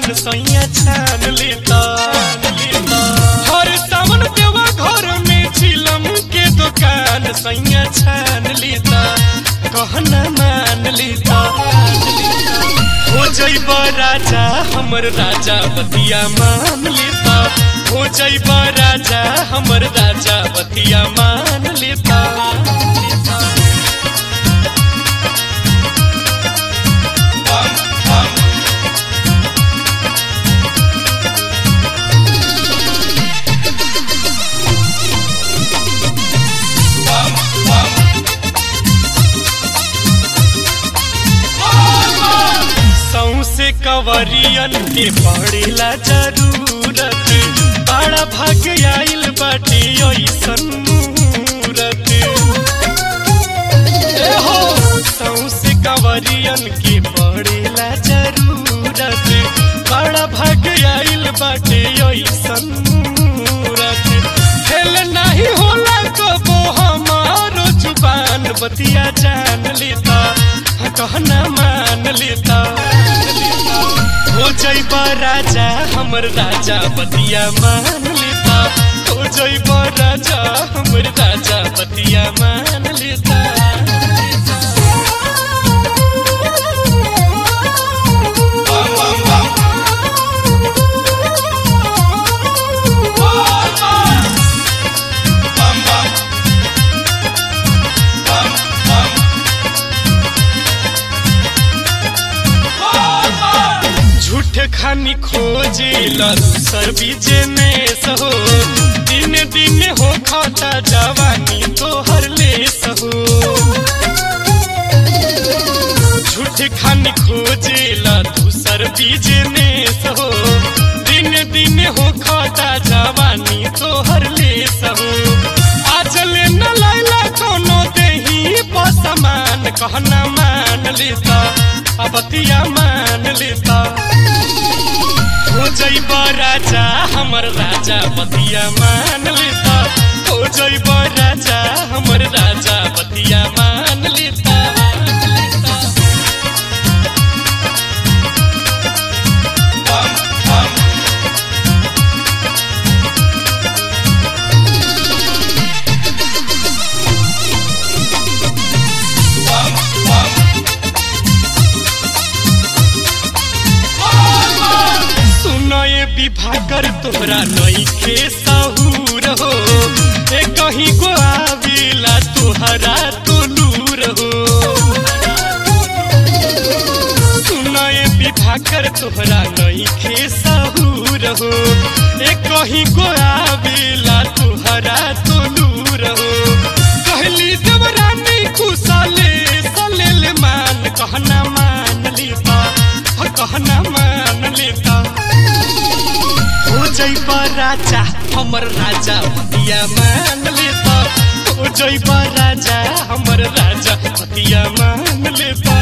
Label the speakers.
Speaker 1: पान सैया छान लेता हर सावन देवा घर में चिलम के दुकान सैया छान लेता कहना मान लेता हो जैब राजा हमर राजा बतिया मान लेता हो जैब राजा हमर राजा बतिया मान लेता सौसे कवरियन के पड़ेला जरूरत बड़ा भाग आइल बाटे ऐसन मूरत ए हो सौसे कवरियन के पड़ेला जरूरत बड़ा भाग आइल बाटे ऐसन मूरत खेल नहीं होला कबो हमारो जुबान बतिया जान लेता कहना मान लेता हो जैब राजा हमर राजा बतिया मान लेता हो जैब राजा हमर राजा बतिया मान लेता झूठ खानी खोजे दूसर बीजे में सहो दिन दिन हो खाता जवानी तोहर ले सहो झूठ खानी खोजे दूसर बीजे में सहो दिन दिन हो खाता जवानी तोहर ले सहो आज ले न लैला कोनो देही पसमान कहना मान लेता अबतिया मान लेता हो जैब राजा हमर राजा बतिया मान लेता हो जैब राजा हमर राजा बतिया मान लेता सुनए विभाकर तोहरा नईखे सहूर हो ए कहीं को आवेला तोहरा तो नूर हो सुनए विभाकर तोहरा नईखे सहूर हो ए कहीं को आवेला तोहरा तो नूर हो कहली देवरानी कुशले सलेल मान कहना मान लेता कहना मान लेता हो जैब राजा हमर राजा बतिया मान लेता हो जैब राजा हमर राजा बतिया मान लेता